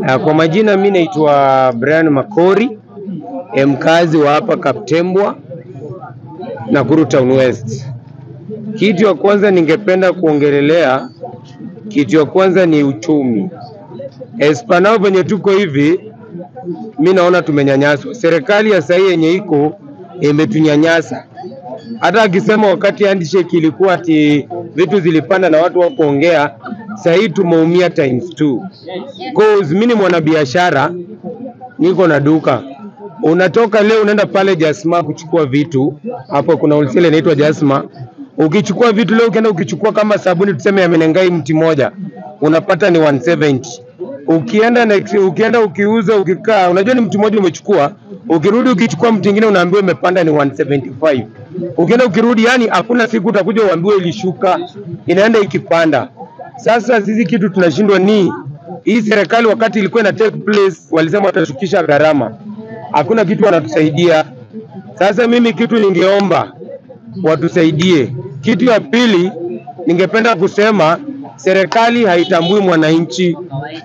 Uh, kwa majina mi naitwa Brian Makori, eh, mkazi wa hapa Kaptembwa, Nakuru Town West. Kitu ya kwanza ningependa kuongelelea, kitu ya kwanza ni uchumi. Espanao venye tuko hivi, mi naona tumenyanyaswa. Serikali ya sahii yenye iko imetunyanyasa. Hata akisema wakati handshake ilikuwa ati vitu zilipanda na watu wakuongea, sahii tumeumia times two. Cause mimi ni mwanabiashara, niko na duka. Unatoka leo unaenda pale Jasma kuchukua vitu, hapo kuna wholesale inaitwa Jasma. Ukichukua vitu leo, ukienda ukichukua kama sabuni tuseme ya Menengai mti moja, unapata ni 170. Ukienda next, ukienda ukiuza ukikaa, unajua ni mti mmoja umechukua, ukirudi ukichukua mti mwingine unaambiwa imepanda ni 175. Ukienda ukirudi, yani hakuna siku utakuja uambiwe ilishuka, inaenda ikipanda. Sasa sisi kitu tunashindwa ni hii serikali, wakati ilikuwa ina take place, walisema watashukisha gharama, hakuna kitu wanatusaidia. Sasa mimi kitu ningeomba watusaidie. Kitu ya pili, ningependa kusema serikali haitambui mwananchi,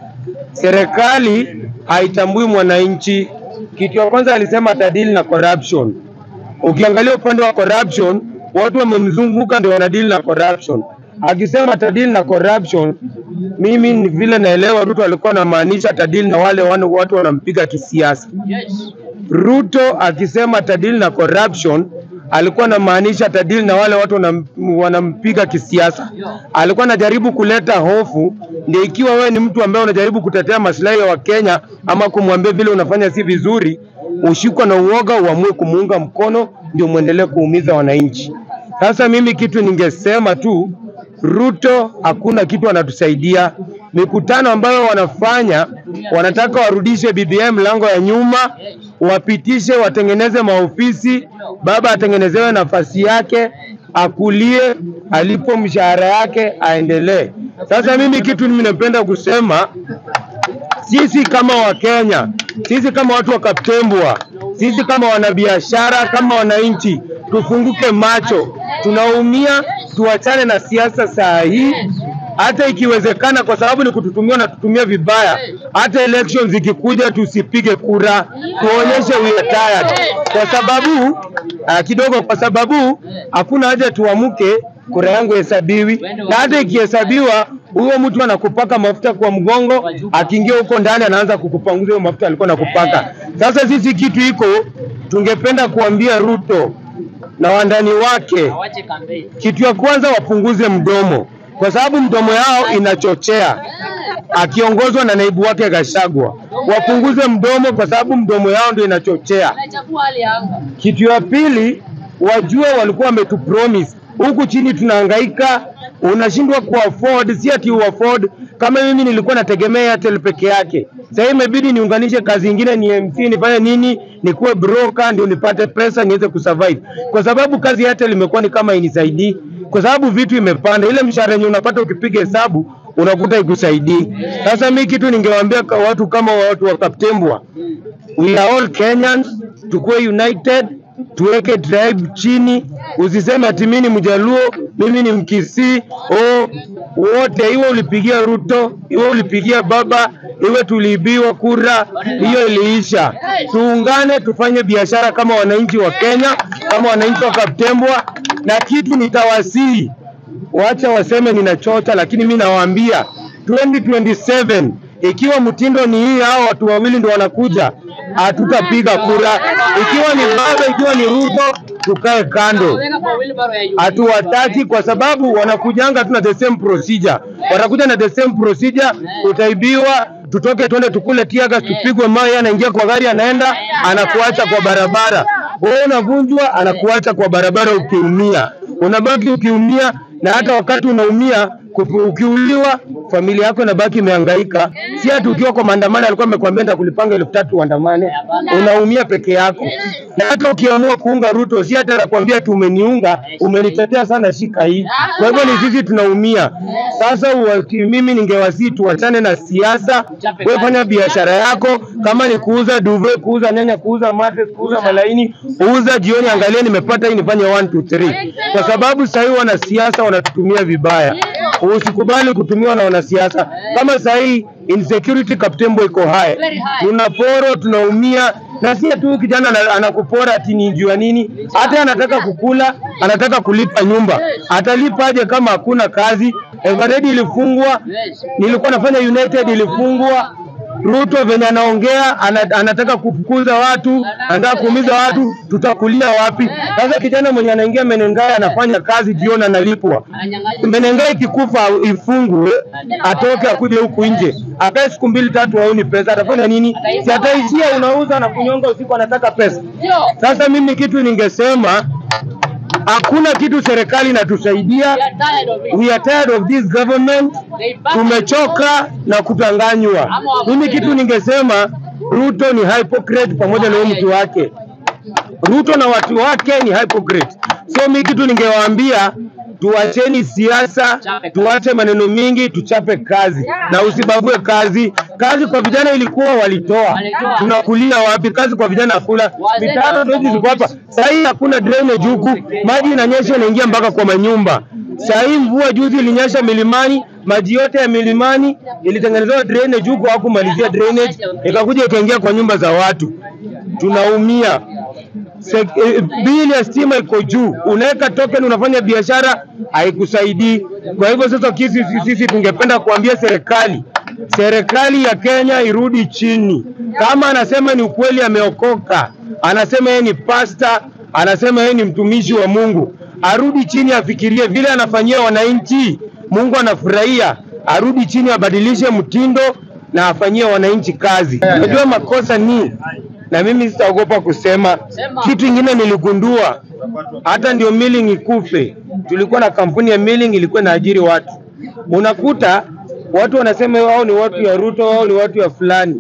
serikali haitambui mwananchi. Kitu ya kwanza alisema atadili na corruption. Ukiangalia upande wa corruption, watu wamemzunguka ndio wanadili na corruption. Akisema atadili na corruption, mimi ni vile naelewa Ruto alikuwa anamaanisha atadili na wale wana- watu wanampiga kisiasa. Ruto akisema atadili na corruption alikuwa anamaanisha atadili na wale watu wanam, wanampiga kisiasa. Alikuwa anajaribu kuleta hofu, ndio ikiwa wewe ni mtu ambaye unajaribu kutetea maslahi ya Wakenya ama kumwambia vile unafanya si vizuri, ushikwa na uoga, uamue kumuunga mkono, ndio muendelee kuumiza wananchi. Sasa mimi kitu ningesema tu Ruto hakuna kitu anatusaidia. Mikutano ambayo wanafanya, wanataka warudishe BBI mlango ya nyuma, wapitishe, watengeneze maofisi, baba atengenezewe nafasi yake, akulie, alipo mshahara yake, aendelee. Sasa mimi kitu mimi napenda kusema sisi kama Wakenya, sisi kama watu wa Kaptembwa, sisi kama wanabiashara, kama wananchi, tufunguke macho. Tunaumia, tuachane na siasa saa hii, hata ikiwezekana, kwa sababu ni kututumia na tutumia vibaya. Hata elections zikikuja, tusipige kura, tuonyeshe we are tired, kwa sababu uh, kidogo, kwa sababu hakuna haja tuamke kura yangu hesabiwi, na hata ikihesabiwa huyo mtu anakupaka mafuta kwa mgongo, akiingia huko ndani anaanza kukupanguza hiyo mafuta alikuwa anakupaka. Sasa sisi kitu iko, tungependa kuambia Ruto na wandani wake, kitu ya kwanza wapunguze mdomo, kwa sababu mdomo yao inachochea, akiongozwa na naibu wake Gashagwa. Wapunguze mdomo, kwa sababu mdomo yao ndio inachochea. Kitu ya pili, wajue walikuwa wametupromise huku chini tunahangaika, unashindwa ku afford, si ati u afford. Kama mimi nilikuwa nategemea Airtel peke yake, sasa imebidi niunganishe kazi ingine, ni MC nifanye nini, nikuwe broker ndio nipate pesa niweze kusurvive, kwa sababu kazi ya Airtel imekuwa ni kama inisaidii, kwa sababu vitu imepanda. Ile mshahara yenye unapata ukipiga hesabu unakuta ikusaidii. Sasa mi kitu ningewaambia kwa watu kama watu wa Kaptembwa, we are all Kenyans, tukuwe united tuweke tribe chini, usiseme ati mimi ni Mjaluo, mimi ni Mkisii. Oh, wote iwe ulipigia Ruto, iwe ulipigia baba, iwe tuliibiwa kura, hiyo iliisha. Tuungane, tufanye biashara kama wananchi wa Kenya, kama wananchi wa Kaptembwa, na kitu nitawasihi, wacha waseme ninachocha, lakini mi nawaambia 2027 ikiwa mtindo ni hii, hao watu wawili ndio wanakuja, hatutapiga kura. Ikiwa ni baba, ikiwa ni Ruto, tukae kando, hatuwataki kwa sababu wanakujanga tu na the same procedure, watakuja na the same procedure, utaibiwa tutoke twende tukule tiaga, tupigwe mawe, anaingia kwa gari, anaenda anakuacha kwa barabara. Wewe unavunjwa, anakuacha kwa barabara ukiumia, unabaki ukiumia, na hata wakati unaumia kupu- ukiuliwa, familia yako inabaki imehangaika. Si hata ukiwa kwa maandamano alikuwa amekwambia nitakulipanga elfu tatu uandamane, unaumia peke yako. Na hata ukiamua kuunga Ruto, si hata anakuambia tu umeniunga, umenitetea sana, shika hii. Kwa hivyo ni sisi tunaumia. Sasa uwaki, mimi ningewasii tuachane na siasa, wewe fanya biashara yako, kama ni kuuza duve, kuuza nyanya, kuuza mate, kuuza malaini, uza jioni, angalia nimepata hii, nifanye 1 2 3, kwa sababu sasa hivi wanasiasa wanatutumia vibaya. usikubali kutumiwa na wanasiasa. Kama saa hii insecurity Kaptembo iko high, Very high. tunaporo tunaumia, na si tu kijana ana- anakupora ati ni jua nini, hata anataka kukula, anataka kulipa nyumba, atalipaje kama hakuna kazi? Eveready ilifungwa, Yes. nilikuwa nafanya United ilifungwa. Ruto venye anaongea ana, anataka kufukuza watu, anataka kuumiza watu, tutakulia wapi? Sasa kijana mwenye anaingia Menengai anafanya kazi jioni analipwa. Ananyang'anya. Menengai ikikufa ifungwe, atoke akuje huku nje, akae siku mbili tatu, auni pesa, atafanya nini? Si ataishia unauza na kunyonga usiku, anataka pesa. Ndio. Sasa mimi kitu ningesema, hakuna kitu serikali inatusaidia. We are tired of it. We are tired of this government They back tumechoka na kutanganywa. Mimi kitu ningesema Ruto ni hypocrite pamoja na huyu mtu wake. Ruto na watu wake ni hypocrite. So mimi kitu ningewaambia tuacheni siasa, tuache maneno mingi, tuchape kazi na usibague kazi. Kazi kwa vijana ilikuwa walitoa, tunakulia wapi? Kazi kwa vijana hakuna, mitaro ndio hizi ziko hapa. Sasa hii hakuna drainage huku, maji inanyesha inaingia mpaka kwa manyumba. Saa hii mvua juzi ilinyesha milimani, maji yote ya milimani ilitengenezewa drainage huku, hawakumalizia drainage, ikakuja ikaingia kwa nyumba za watu. Tunaumia. Se- eh, bili ya stima iko juu, unaweka token, unafanya biashara, haikusaidii. Kwa hivyo sasa kisi, sisi tungependa kuambia serikali, serikali ya Kenya irudi chini. Kama anasema ni ukweli, ameokoka, anasema yeye ni pasta, anasema yeye ni mtumishi wa Mungu, arudi chini, afikirie vile anafanyia wananchi, Mungu anafurahia. Arudi chini, abadilishe mtindo na afanyie wananchi kazi. Unajua makosa ni na mimi sitaogopa kusema Sema. kitu ingine niligundua, hata ndio milling ikufe, tulikuwa na kampuni ya milling ilikuwa inaajiri watu. Unakuta watu wanasema wao ni watu ya Ruto, wao ni watu ya fulani.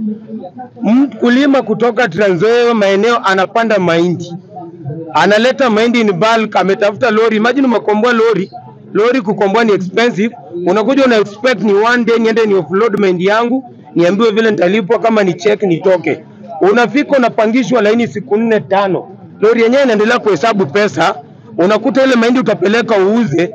Mkulima kutoka Trans Nzoia maeneo anapanda mahindi, analeta mahindi in bulk, ametafuta lori. Imagine umekomboa lori, lori kukomboa ni expensive. Unakuja una expect ni one day niende ni offload mahindi yangu, niambiwe vile nitalipwa, kama ni check nitoke. Unafika unapangishwa laini siku nne tano, lori yenyewe inaendelea kuhesabu pesa. Unakuta ile mahindi utapeleka uuze,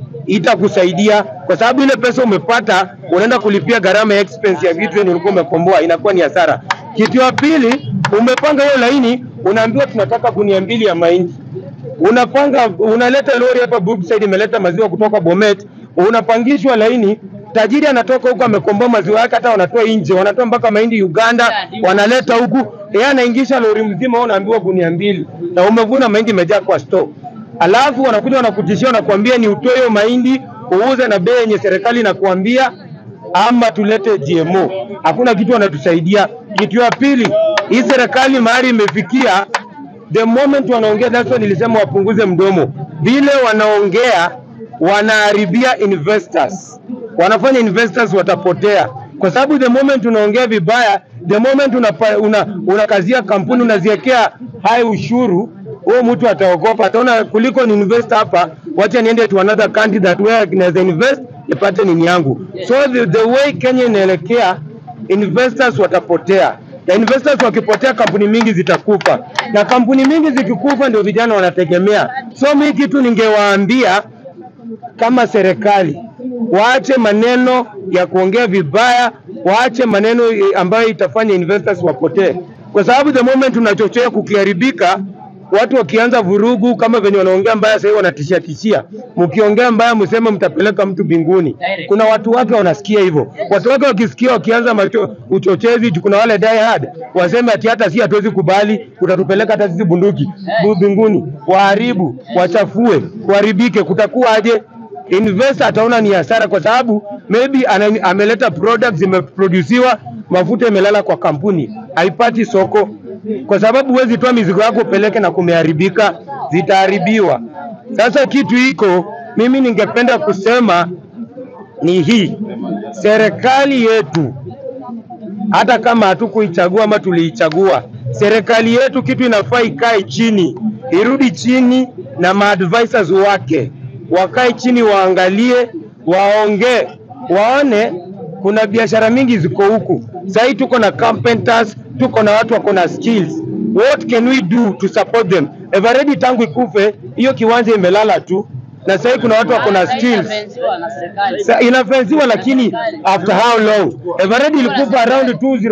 itakusaidia kwa sababu ile pesa umepata unaenda kulipia gharama ya expense ya vitu yenye ulikuwa umekomboa, inakuwa ni hasara. Kitu ya pili, umepanga hiyo laini, unaambiwa tunataka gunia mbili ya mahindi unapanga unaleta lori hapa Brookside imeleta maziwa kutoka Bomet, unapangishwa laini. Tajiri anatoka huko amekomboa maziwa yake, hata wanatoa nje, wanatoa mpaka mahindi Uganda, wanaleta huku, yeye anaingisha lori mzima, wewe unaambiwa gunia mbili, na umevuna mahindi imejaa kwa store. Alafu wanakuja wanakutishia, wanakuambia ni utoe hiyo mahindi uuze na bei yenye serikali inakuambia, ama tulete GMO. Hakuna kitu wanatusaidia. Kitu ya pili, hii serikali mahali imefikia the moment wanaongea, that's why nilisema wapunguze mdomo. Vile wanaongea wanaharibia investors, wanafanya investors watapotea, kwa sababu the moment unaongea vibaya, the moment unapa, una, unakazia kampuni unaziwekea hai ushuru, huyo mtu ataogopa, ataona kuliko ni invest hapa, wacha niende to another country that where naweza invest nipate nini yangu. So the, the way Kenya inaelekea investors watapotea na investors wakipotea, kampuni mingi zitakufa, na kampuni mingi zikikufa, ndio vijana wanategemea. So mi kitu ningewaambia kama serikali, waache maneno ya kuongea vibaya, waache maneno eh, ambayo itafanya investors wapotee, kwa sababu the moment unachochea kukiharibika watu wakianza vurugu kama venye wanaongea mbaya sasa hivi wanatishia tishia, mkiongea mbaya mseme mtapeleka mtu mbinguni. Kuna watu wake wanasikia hivyo, watu wake wakisikia wakianza macho, uchochezi, kuna wale die hard waseme ati hata si hatuwezi kubali, utatupeleka hata sisi bunduki bu- mbinguni, waharibu, wachafue, kuharibike, kutakuwa aje? Investor ataona ni hasara, kwa sababu maybe ana, ameleta products zimeproduciwa, mafuta imelala kwa kampuni, haipati soko kwa sababu huwezi toa mizigo yako upeleke na kumeharibika, zitaharibiwa. Sasa kitu iko, mimi ningependa kusema ni hii, serikali yetu hata kama hatukuichagua ama tuliichagua, serikali yetu kitu inafaa ikae chini, irudi chini na maadvisors wake wakae chini, waangalie, waongee, waone kuna biashara mingi ziko huku. Sahii tuko na carpenters, tuko na watu wako na skills. What can we do to support them? Eveready tangu ikufe hiyo kiwanja imelala tu, na sasa kuna watu wako na skills Inafensiwa na serikali. Sa, inafensiwa lakini after how long? Eveready ilikufa around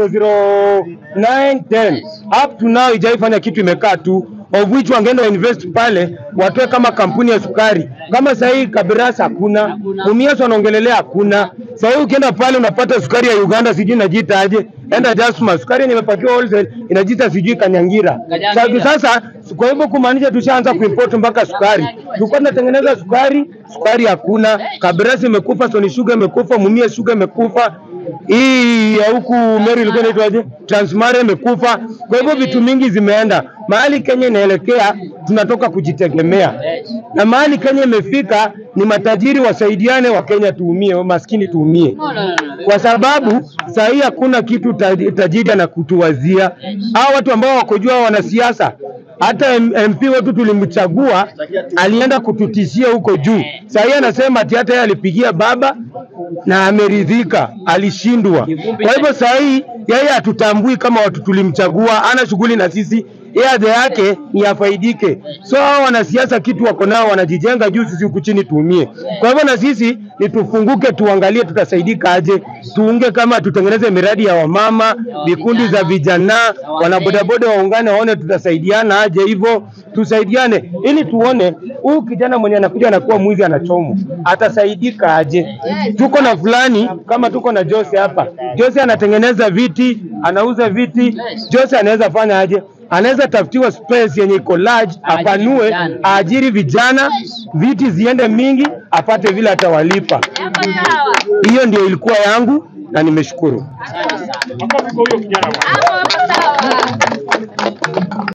2009 10 up to now ijaifanya kitu imekaa tu of which wangeenda invest pale watoe kama kampuni ya sukari kama sasa hii Kabirasa hakuna Mumias wanaongelelea hakuna sasa hii ukienda pale unapata sukari ya Uganda sijui inajiita aje enda Jasma sukari yenye imepakiwa wholesale inajiita sijui Kanyangira Kanyangira. sasa sasa kwa hivyo kumaanisha tushaanza kuimport mpaka sukari. Tulikuwa tunatengeneza sukari, sukari hakuna. Kabirasi imekufa, Sony Sugar imekufa, Mumia Sugar imekufa. Hii ya huku Meru ilikuwa inaitwaje? Transmara imekufa. Kwa hivyo vitu mingi zimeenda. Mahali Kenya inaelekea tunatoka kujitegemea. Na mahali Kenya imefika ni matajiri wasaidiane, wa Kenya tuumie, wa maskini tuumie No, no, no, no. kwa sababu saa hii hakuna kitu taj- tajiri na kutuwazia. Hao watu ambao wakojua wanasiasa, hata M- MP wetu tulimchagua, alienda kututishia huko juu. Saa hii anasema ati hata yeye alipigia baba na ameridhika, alishindwa. Kwa hivyo saa hii yeye hatutambui kama watu tulimchagua, ana shughuli na sisi yeye adha yake ni afaidike. So hao wanasiasa kitu wako nao wanajijenga juu, sisi huku chini tuumie. Kwa hivyo na sisi ni tufunguke, tuangalie tutasaidika aje, tuunge kama tutengeneze miradi ya wamama, vikundi za vijana, wanabodaboda waungane, waone tutasaidiana aje, hivyo tusaidiane, ili tuone huyu kijana mwenye anakuja anakuwa mwizi anachomwa atasaidika aje. Tuko na fulani kama tuko na Jose hapa, Jose anatengeneza viti, anauza viti, Jose anaweza fanya aje? anaweza tafutiwa space yenye iko large, apanue, vijana. aajiri vijana, viti ziende mingi, apate vile atawalipa. Hapo sawa. Hiyo ndio ilikuwa yangu na nimeshukuru. Asante sana. Makofi kwa huyo kijana bwana. Hapo hapo sawa.